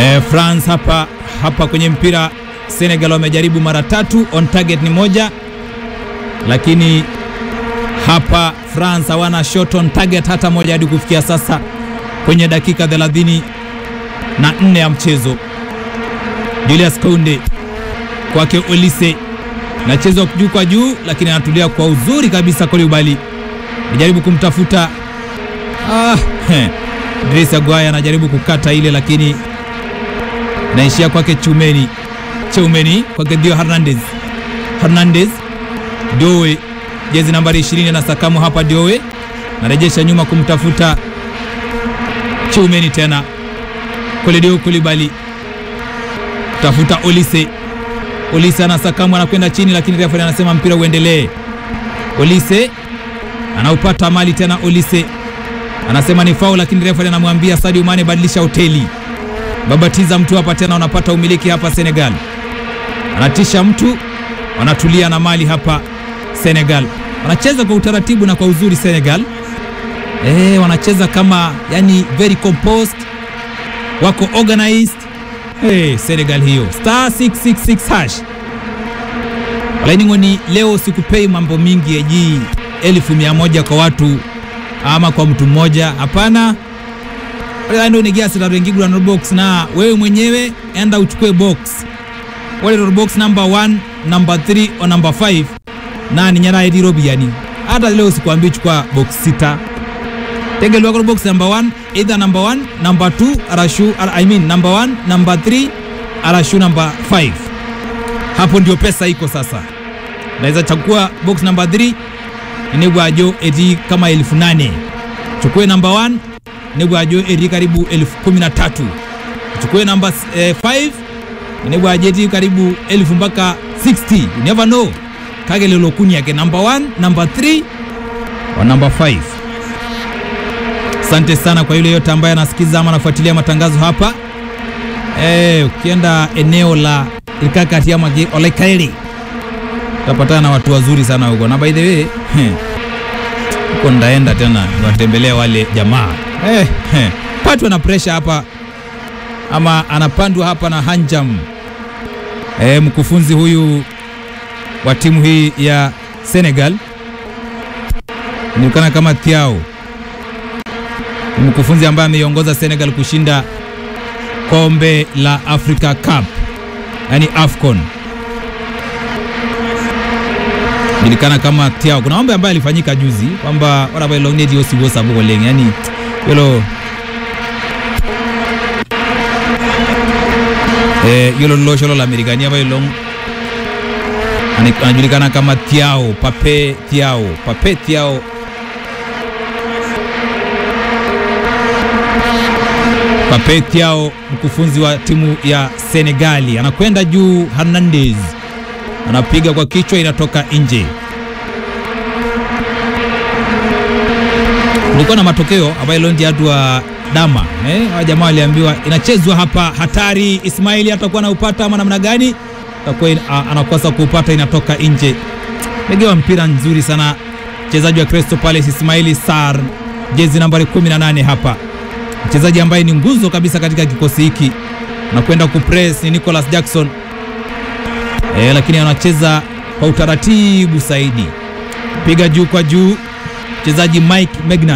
E, France hapa hapa kwenye mpira Senegal wamejaribu mara tatu, on target ni moja, lakini hapa France hawana shot on target hata moja hadi kufikia sasa kwenye dakika 30 na nne ya mchezo. Julius Kounde kwake Olise nachezwa juu kwa juu, lakini anatulia kwa uzuri kabisa. Koulibaly anajaribu kumtafuta ah, Idrissa Gueye anajaribu kukata ile, lakini naishia kwake Chumeni Cheumeni kwake Dio Hernandez Hernandez Doe jezi nambari 20 na sakamu hapa. Doe narejesha nyuma kumtafuta Cheumeni tena Kolidio Koulibaly tafuta Olise Olise anasakamu anakwenda chini, lakini refa anasema mpira uendelee. Olise anaupata mali tena, Olise anasema ni faul, lakini refa anamwambia Sadio Mane badilisha hoteli, babatiza mtu hapa tena, wanapata umiliki hapa Senegal, anatisha mtu, wanatulia na mali hapa Senegal, wanacheza kwa utaratibu na kwa uzuri Senegal. Eh, wanacheza kama yani very composed, wako organized Hey, Senegal hiyo star 666 hash lainingoni. Leo sikupei mambo mingi eji elfu mia moja kwa watu ama kwa mtu mmoja, hapana. ndo nigiasiraengigura box na wewe mwenyewe enda uchukue box wale box number 1 number 3 o number 5 na ninyaraedirobi yani. Hata leo sikuambii chukua box sita tegelwako box number 1 either number 1 number 2 arashu I mean number 1 number 3 arashu number 5. Hapo ndio pesa iko sasa. Naweza chukua box number 3 inegwajo eti kama elfu nane. Chukue number 1 inegwajo eti karibu elfu kumi na tatu. Chukue number 5 eh, inegwajo eti karibu elfu mpaka 60. You never know. Kage lelo kuni yake number 1 number 3 wa number 5. Asante sana kwa yule yote ambaye anasikiza ama anafuatilia matangazo hapa. Eh, ukienda eneo la Ilkakati ama Olekaili utapatana na watu wazuri sana huko, na by the way huko ndaenda tena niwatembelea wale jamaa eh, eh, patwa na pressure hapa ama anapandwa hapa na Hanjam eh, mkufunzi huyu wa timu hii ya Senegal inaonekana kama Thiao mkufunzi ambaye ameiongoza Senegal kushinda kombe la Africa Cup, yani AFCON, julikana kama Thiao. Kuna mambo ambayo alifanyika juzi kwamba warabailonediosiwosaboleng yani yolo eh, yolo losholo la Amerikania bailong anajulikana kama Thiao Pape Thiao Pape Thiao Pape Thiao mkufunzi wa timu ya Senegali anakwenda juu. Hernandez anapiga kwa kichwa, inatoka nje. Kulikuwa na matokeo ambayo londi hatu wa dama eh, hawa jamaa waliambiwa inachezwa hapa, hatari. Ismaili atakuwa anaupata ama namna gani? Atakuwa anakosa kuupata, inatoka nje. Megewa mpira nzuri sana mchezaji wa Crystal Palace Ismaili Sarr, jezi nambari 18 hapa mchezaji ambaye ni nguzo kabisa katika kikosi hiki na kwenda kupress ni Nicholas Jackson e, lakini anacheza kwa utaratibu zaidi, piga juu kwa juu mchezaji Mike Magnan,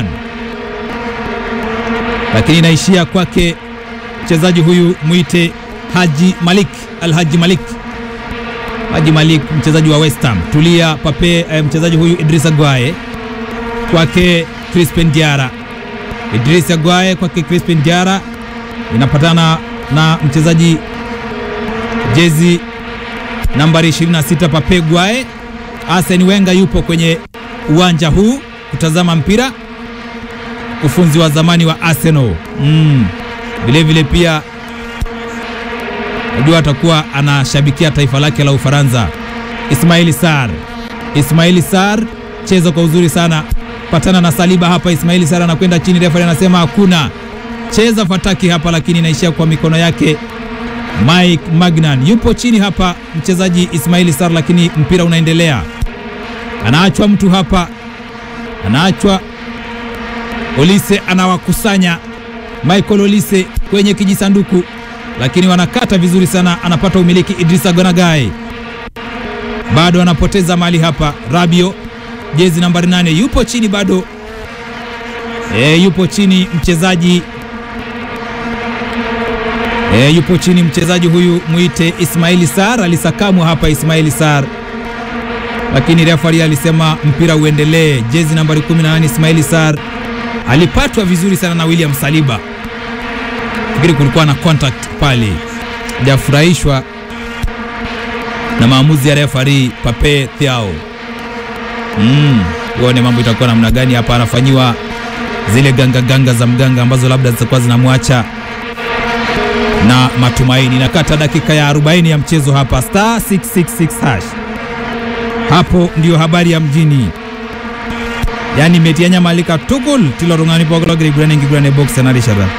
lakini inaishia kwake mchezaji huyu mwite Haji Malik Al Haji Malik Haji Malik, mchezaji wa West Ham. Tulia Pape, e, mchezaji huyu Idrissa Gueye kwake Crispin Diara Idrissa Gueye kwake Crispin Diara inapatana na mchezaji jezi nambari 26 Pape Gueye. Arsene Wenger yupo kwenye uwanja huu kutazama mpira, ufunzi wa zamani wa Arsenal mm. Vilevile pia najua atakuwa anashabikia taifa lake la Ufaransa. Ismaili Sarr, Ismaili Sarr cheza kwa uzuri sana patana na Saliba hapa. Ismaili Sara anakwenda chini, refa anasema hakuna cheza fataki hapa, lakini inaishia kwa mikono yake. Mike Magnan yupo chini hapa, mchezaji Ismaili Sara, lakini mpira unaendelea, anaachwa mtu hapa, anaachwa Olise, anawakusanya Michael Olise kwenye kijisanduku, lakini wanakata vizuri sana, anapata umiliki Idrissa Gonagai, bado anapoteza mali hapa. Rabio jezi nambari nane yupo chini bado, e, yupo chini mchezaji e, yupo chini mchezaji huyu mwite Ismaili Sar, alisakamwa hapa Ismaili Sar, lakini refari alisema mpira uendelee. Jezi nambari 18 Ismaili Sar alipatwa vizuri sana na William Saliba, fikiri kulikuwa na contact pale, hajafurahishwa na maamuzi ya refari Pape Thiao. Mm, uone mambo itakuwa namna gani hapa. Anafanyiwa zile ganga ganga za mganga ambazo labda zitakuwa zinamwacha na matumaini. Nakata dakika ya 40 ya mchezo hapa, star 666 hash. Hapo ndiyo habari ya mjini, yani metianya malika tukul tilorungani pogologiri gurane ngigurane box anarishara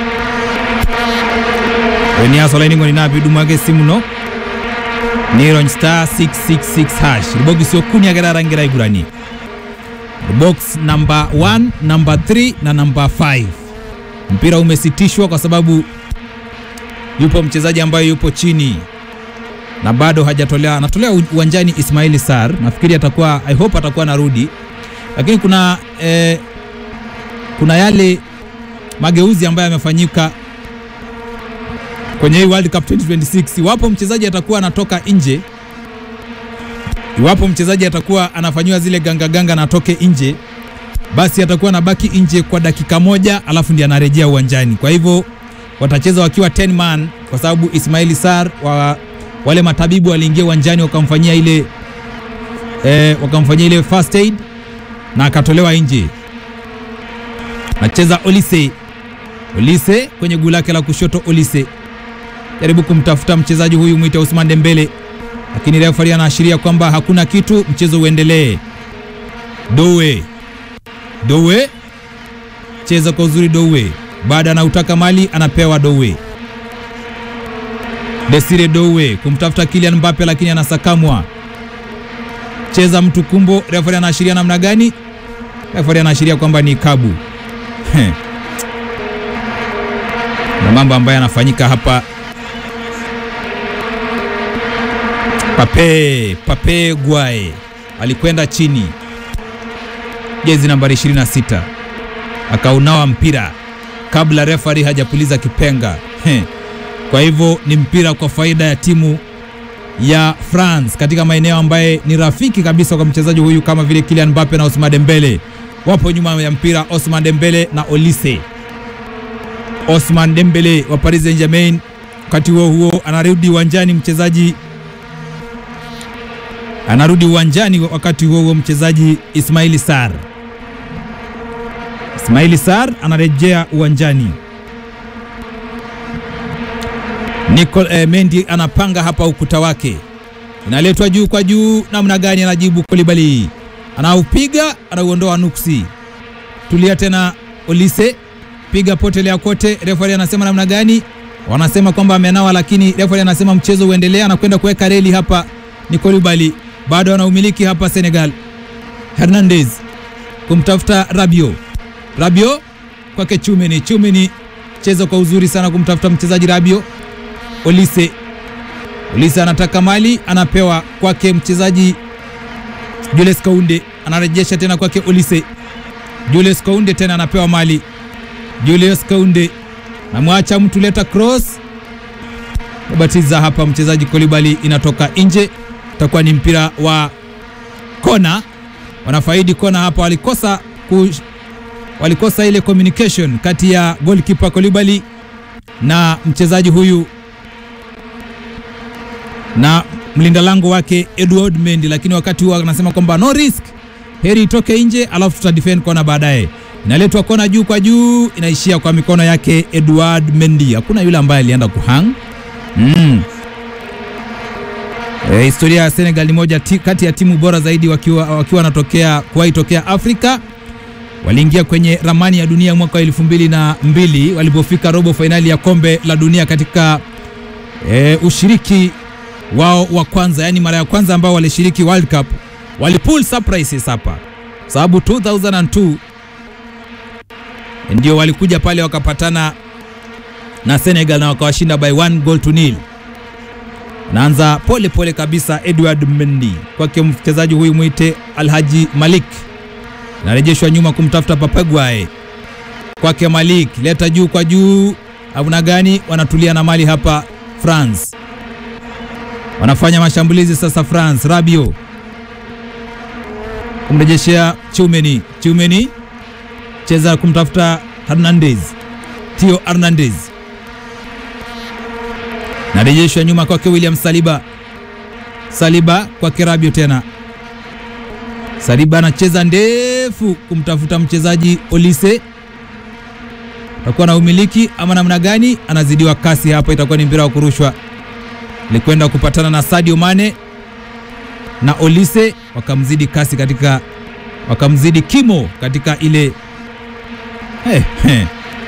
eniasolainingo ninapi dumage simuno nirony star 666 hash ribogisi okuni agerarangira igurani box number 1 number 3 na number 5 mpira umesitishwa kwa sababu yupo mchezaji ambaye yupo chini na bado hajatolea anatolea uwanjani Ismaili Sar. Nafikiri atakuwa I hope atakuwa anarudi, lakini kuna eh, kuna yale mageuzi ambayo yamefanyika kwenye hii World Cup 2026. Iwapo mchezaji atakuwa anatoka nje, iwapo mchezaji atakuwa anafanyiwa zile ganga ganga na atoke nje, basi atakuwa anabaki nje kwa dakika moja, alafu ndiye anarejea uwanjani. Kwa hivyo watacheza wakiwa 10 man kwa sababu Ismaili Sar wa, wale matabibu waliingia uwanjani wakamfanyia ile eh, wakamfanyia ile first aid na akatolewa nje. Nacheza Olise, Olise kwenye guu lake la kushoto. Olise jaribu kumtafuta mchezaji huyu mwite Usman Dembele, lakini refari anaashiria kwamba hakuna kitu, mchezo uendelee. Dowe, Dowe cheza kwa uzuri Dowe baada anautaka mali anapewa Dowe. Desire Dowe kumtafuta Kylian Mbappe lakini anasakamwa. Cheza mtu kumbo, refari anaashiria namna gani? Refari anaashiria kwamba ni kabu. Na mambo ambayo yanafanyika hapa. Pape, Pape Guaye alikwenda chini, jezi nambari 26 akaunawa mpira kabla refari hajapuliza kipenga. He. Kwa hivyo ni mpira kwa faida ya timu ya France katika maeneo ambaye ni rafiki kabisa kwa mchezaji huyu kama vile Kylian Mbappe na Ousmane Dembele wapo nyuma ya mpira. Ousmane Dembele na Olise. Ousmane Dembele wa Paris Saint-Germain, wakati huo huo anarudi uwanjani mchezaji anarudi uwanjani wakati huo huo mchezaji Ismaili Sarr Ismaili Sarr anarejea uwanjani. Nicol eh, Mendy anapanga hapa ukuta wake, inaletwa juu kwa juu, namna gani? Anajibu Kolibali, anaupiga anauondoa nuksi. Tulia tena, Olise piga potelea kote. Refari anasema namna gani? Wanasema kwamba amenawa, lakini refari anasema mchezo uendelea. Anakwenda kuweka reli hapa, ni Kolibali bado anaumiliki hapa Senegal. Hernandez kumtafuta Rabio Rabio kwake Chumeni. Chumeni cheza kwa uzuri sana kumtafuta mchezaji Rabio. Olise, Olise anataka mali, anapewa kwake mchezaji Jules Kounde, anarejesha tena kwake Olise. Jules Kounde tena anapewa mali, Julius Kounde namwacha mtu, leta cross, nabatiza hapa mchezaji Kolibali, inatoka nje, itakuwa ni mpira wa kona. Wanafaidi kona hapa, walikosa ku walikosa ile communication kati ya goalkeeper Kolibali na mchezaji huyu na mlinda lango wake Edward Mendy, lakini wakati huo anasema kwamba no risk, heri itoke nje, alafu tuta defend kona baadaye. Inaletwa kona juu kwa juu, inaishia kwa mikono yake Edward Mendy. Hakuna yule ambaye alienda kuhang mm. E, historia ya Senegal ni moja ti, kati ya timu bora zaidi wakiwa wakiwa wanatokea kuwahi tokea Afrika waliingia kwenye ramani ya dunia mwaka wa elfu mbili na mbili walipofika robo fainali ya kombe la dunia katika e, ushiriki wao wa kwanza, yani mara ya kwanza ambao walishiriki World Cup walipull surprises hapa, sababu 2002 ndio walikuja pale wakapatana na Senegal na wakawashinda by one goal to nil. Naanza pole pole kabisa Edward Mendy kwake mchezaji huyu mwite Alhaji Malik, narejeshwa nyuma kumtafuta Papagwae kwake Malik, leta juu kwa juu, avuna gani? Wanatulia na mali hapa France, wanafanya mashambulizi sasa. France Rabio kumrejeshea Chumeni, Chumeni cheza kumtafuta Hernandez, Theo Hernandez narejeshwa nyuma kwake William Saliba, Saliba kwake Rabio tena, Saliba anacheza ndefu kumtafuta mchezaji Olise, atakuwa na umiliki ama namna gani? Anazidiwa kasi hapa, itakuwa ni mpira wa kurushwa. Alikwenda kupatana na Sadio Mane na Olise, wakamzidi kasi katika, wakamzidi kimo katika ile hey, hey.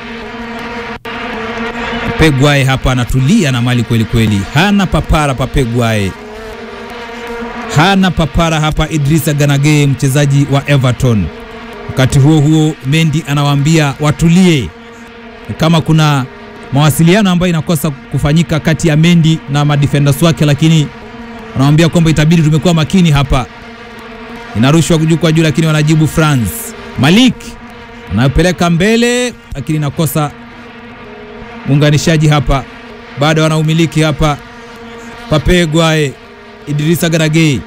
Papegwae hapa anatulia na mali kweli kweli, hana papara Papegwae, hana papara hapa. Idrissa Ganage mchezaji wa Everton. Wakati huo huo, Mendy anawaambia watulie, kama kuna mawasiliano ambayo inakosa kufanyika kati ya Mendy na madefenders wake, lakini anawambia kwamba itabidi tumekuwa makini hapa. Inarushwa juu kwa juu, lakini wanajibu France. Malik anayopeleka mbele, lakini inakosa muunganishaji hapa, bado wanaumiliki hapa. Papegwae Idrissa Ganage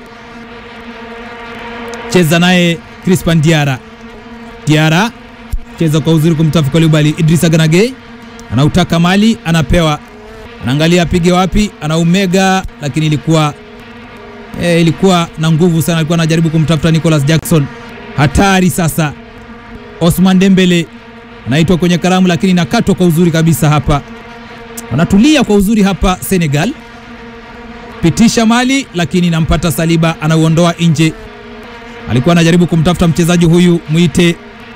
cheza naye Crispin Diara, Diara cheza kwa uzuri kumtafuta Koulibaly. Idrissa Ganage anautaka mali, anapewa, anaangalia apige wapi, anaumega, lakini ilikuwa e, ilikuwa na nguvu sana, alikuwa anajaribu kumtafuta Nicolas Jackson. Hatari sasa, Osman Dembele anaitwa kwenye karamu, lakini inakatwa kwa uzuri kabisa hapa. Wanatulia kwa uzuri hapa Senegal, pitisha mali, lakini inampata Saliba, anauondoa nje. Alikuwa anajaribu kumtafuta mchezaji huyu mwite,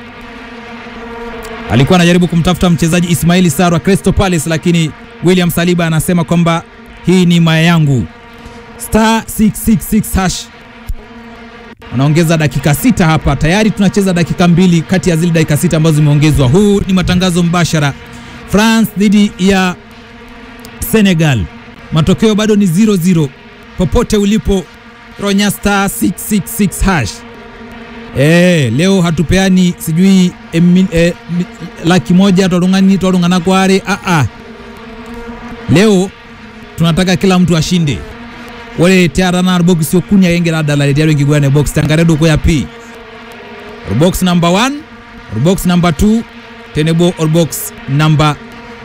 alikuwa anajaribu kumtafuta mchezaji Ismaili Sarr wa Crystal Palace, lakini William Saliba anasema kwamba hii ni maya yangu. Star 666 hash wanaongeza dakika sita hapa, tayari tunacheza dakika mbili kati ya zile dakika sita ambazo zimeongezwa. Huu ni matangazo mbashara, France dhidi ya Senegal, matokeo bado ni 0-0. Popote ulipo ronya star 666 hash. E, leo hatupeani sijui e, e, laki moja twarungani twarungana kware a a, leo tunataka kila mtu ashinde wale tiarana box yokunya yengera dala tiaro ngigwane box tangaredo ko ya p or box number 1 or box number 2 tenebo or box number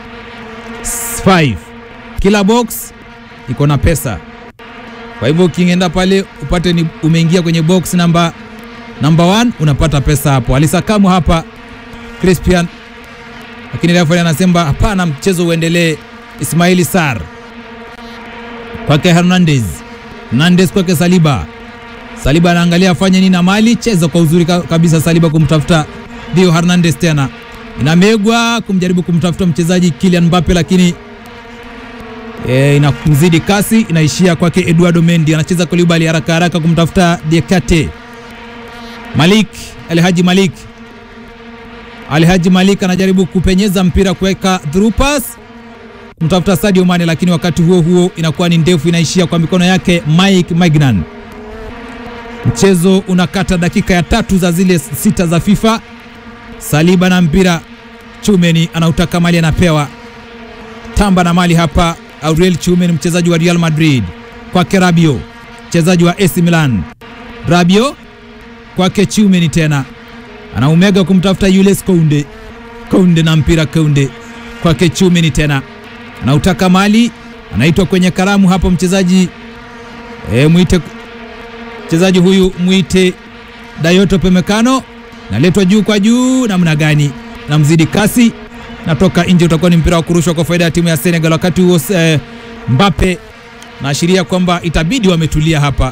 5 kila box iko na pesa kwa hivyo ukienda pale upate ni umeingia kwenye box number number 1 unapata pesa hapo alisakamu hapa Crispian lakini refa anasema hapana mchezo uendelee Ismaili Sarr kwake Hernandez, Hernandez kwake Saliba. Saliba anaangalia afanye nini na mali, cheza kwa uzuri kabisa Saliba kumtafuta Theo Hernandez, tena inamegwa kumjaribu kumtafuta mchezaji Kylian Mbappe, lakini e, inamzidi kasi, inaishia kwake Eduardo Mendy, anacheza Koulibaly haraka haraka kumtafuta Diakate. Malik Alhaji Malik Alhaji Malik anajaribu kupenyeza mpira kuweka through pass kumtafuta Sadio Mane, lakini wakati huo huo inakuwa ni ndefu, inaishia kwa mikono yake Mike Magnan. Mchezo unakata dakika ya tatu za zile sita za FIFA. Saliba na mpira, Chumeni anautaka mali, anapewa tamba na mali hapa. Auriel Chumeni, mchezaji wa Real Madrid, kwake Rabio, mchezaji wa AC Milan. Rabio kwake Chumeni, tena anaumega kumtafuta Jules Kounde. Kounde na mpira, Kounde kwake Chumeni tena anautaka mali, anaitwa kwenye karamu hapo mchezaji e, mwite mchezaji huyu mwite Dayoto Pemekano, naletwa juu kwa juu, namna gani, namzidi kasi, natoka nje, utakuwa ni mpira wa kurushwa kwa faida ya timu ya Senegal. Wakati huo e, Mbappe naashiria kwamba itabidi wametulia hapa.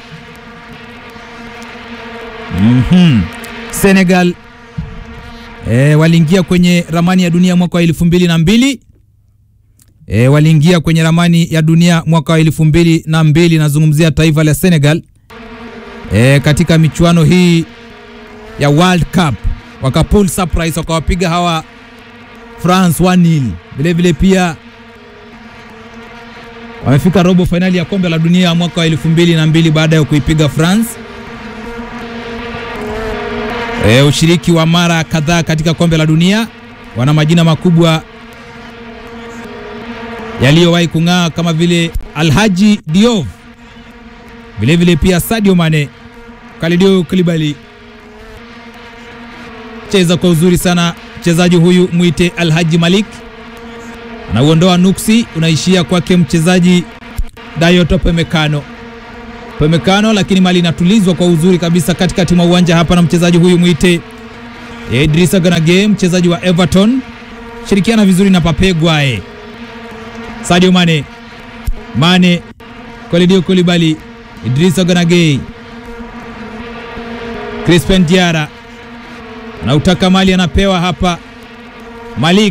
mm -hmm. Senegal e, waliingia kwenye ramani ya dunia mwaka wa elfu mbili na mbili E, waliingia kwenye ramani ya dunia mwaka wa elfu mbili na mbili. Nazungumzia taifa la Senegal e, katika michuano hii ya World Cup wakapull surprise wakawapiga hawa France 1-0. Vilevile pia wamefika robo fainali ya kombe la dunia mwaka wa elfu mbili na mbili baada ya kuipiga France. E, ushiriki wa mara kadhaa katika kombe la dunia, wana majina makubwa yaliyowahi kung'aa kama vile Alhaji Diop, vilevile pia Sadio Mane, Kalidou Koulibaly. Cheza kwa uzuri sana mchezaji huyu mwite Alhaji Malik, anauondoa nuksi, unaishia kwake mchezaji Dayot Pemekano Pemekano, lakini mali inatulizwa kwa uzuri kabisa katikati mwa uwanja hapa na mchezaji huyu mwite Idrissa Ganage, mchezaji wa Everton, shirikiana vizuri na Pape Gueye. Sadio Mane, Mane, Kalidou Koulibaly, Idrissa Ganage, Crispin Diara anautaka mali, anapewa hapa Malik,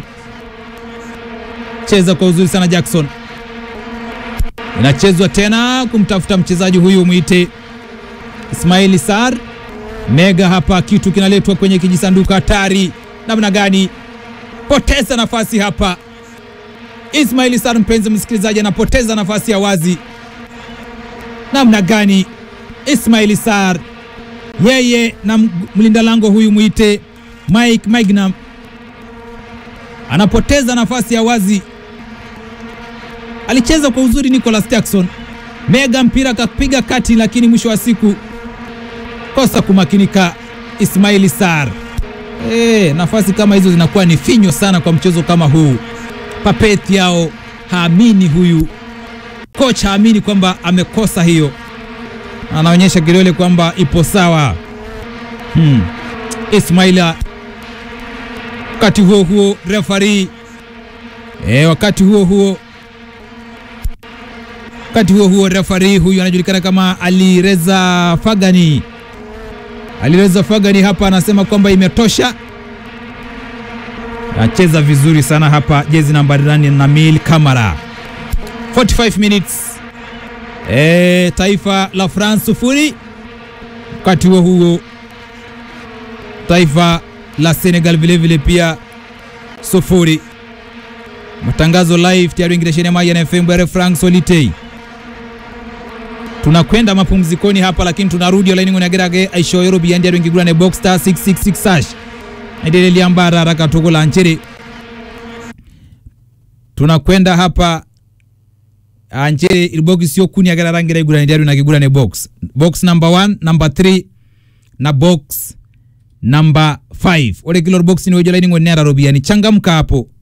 cheza kwa uzuri sana Jackson inachezwa tena kumtafuta mchezaji huyu mwite Ismaili Sar Mega. Hapa kitu kinaletwa kwenye kijisanduku hatari, namna gani? Poteza nafasi hapa, Ismaili Sar, mpenzi msikilizaji, anapoteza nafasi ya wazi. Namna gani? Ismaili Sar yeye na mlinda lango huyu mwite Mike Magnam anapoteza nafasi ya wazi alicheza kwa uzuri Nicolas Jackson Mega, mpira akapiga kati, lakini mwisho wa siku kosa kumakinika Ismaili Sar. E, nafasi kama hizo zinakuwa ni finyo sana kwa mchezo kama huu. Papeti yao haamini, huyu kocha haamini kwamba amekosa hiyo, anaonyesha kidole kwamba ipo sawa. Hmm. Ismaila wakati huo huo refari e, wakati huo huo wakati huo huo refari huyu anajulikana kama Alireza Fagani. Alireza Fagani hapa anasema kwamba imetosha. Anacheza vizuri sana hapa, jezi nambari nane Nabil Kamara. 45 minutes e, taifa la France sufuri. Wakati huo huo taifa la Senegal vilevile pia sufuri. Matangazo live tayari ingiresheni maji na FM Bere Frank Solitei tunakwenda mapumzikoni hapa lakini tunarudi olaini ng'onagerage aisho yorobi yandi aro ingigurane box star 666 sash endelea mbara haraka togola nchere tunakwenda hapa anchere ilbox yo kuni agara rangira igurane diario na kigurane box box number 1 number 3 na box number 5 ole kilo box ni wejolaini ng'onera robi yani changamka hapo